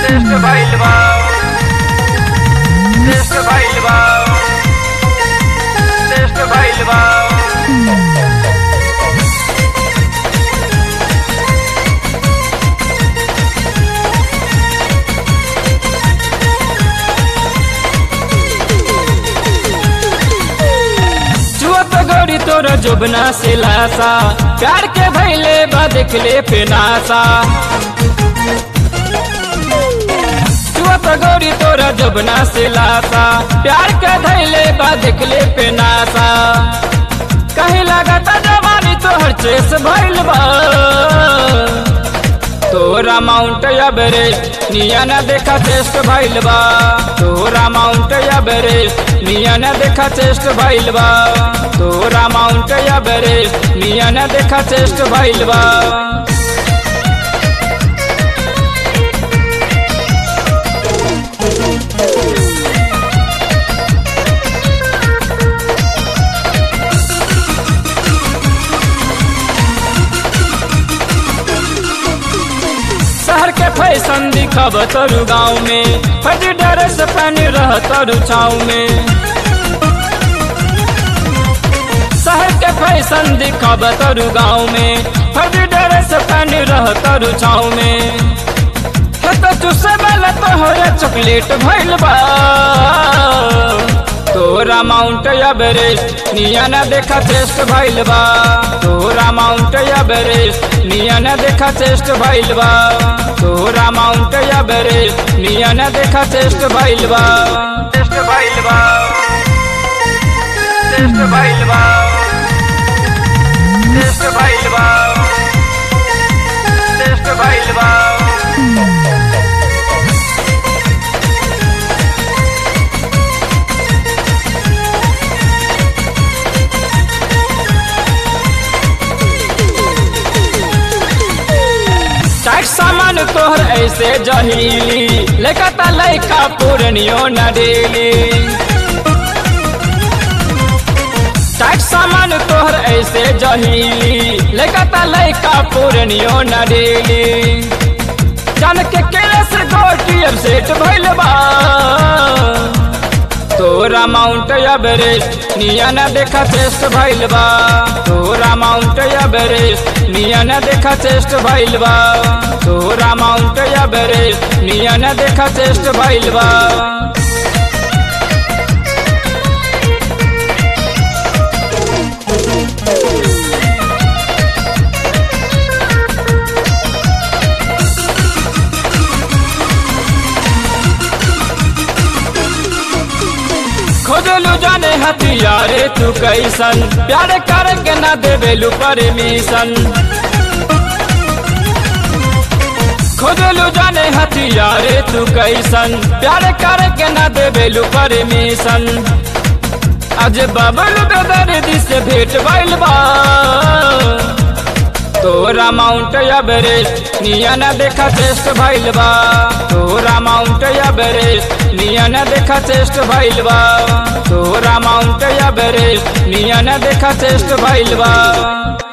test भइल बा test भइल बा टेस्ट भइल बा चुअत गोरी तोर जुबना से लासा प्यार के भैले बा देखले पे नासा चुअत गोरी तोर जुबना से लासा प्यार के धैले बा देखले पे नासा कहीं लगता जवानी तोहर चेस भइल बा तोरा माउंट एवरेस्ट निया न देखा चेस्ट भइल बा तोरा माउंट एवरेस्ट निया न देखा चेस्ट भइल बा तोरा माउंट एवरेस्ट निया न देखा चेस्ट भइल बा शहर के फैशन दिखब तोरू गाँव में फटी ड्रेस पहन रह तोरू छाव में शहर के फैशन दिखब तोरू गाँव में फटी ड्रेस पहन रह तोरू छाव में हे तो चुसे वाला तो हो चॉकलेट भइल बा तोरा माउंट एवरेस्ट निया न देखा चेस्ट भइल बा तोरा माउंट एवरेस्ट निया न देखा चेस्ट भइल बा तोरा माउंट एवरेस्ट निया न देखा चेस्ट भइल बा टेस्ट भइल बा टेस्ट भइल बा टेस्ट भइल बा टेस्ट भइल बा टाइट सामान तोहर ऐसे जहीली लेकता लैका पूर्णियो न डेली टाइट सामान तोहर ऐसे जहीली लेकता लैका पूर्णियो न डेली जान के केले से गोटी अब सेट भइल बा तोरा माउंट एवरेस्ट निया न देखा चेस्ट भइल बा तोरा माउंट एवरेस्ट निया न देखा चेस्ट भइल बा तोरा माउंट एवरेस्ट निया न देखा चेस्ट भइल बा खोजलू जाने हथियारे तू कैसन प्यार करके न देवेलू परमिशन खोजलू जाने हथियारे तू कैसन प्यार करके न देवेलू परमिशन आज बबल बेदर्दी से भेंट भइल बा तोरा माउंट एवरेस्ट निया न देखा चेस्ट भइल बा तोरा माउंट एवरेस्ट निया न देखा चेस्ट भइल बा तोरा माउंट एवरेस्ट निया न देखा चेस्ट भइल बा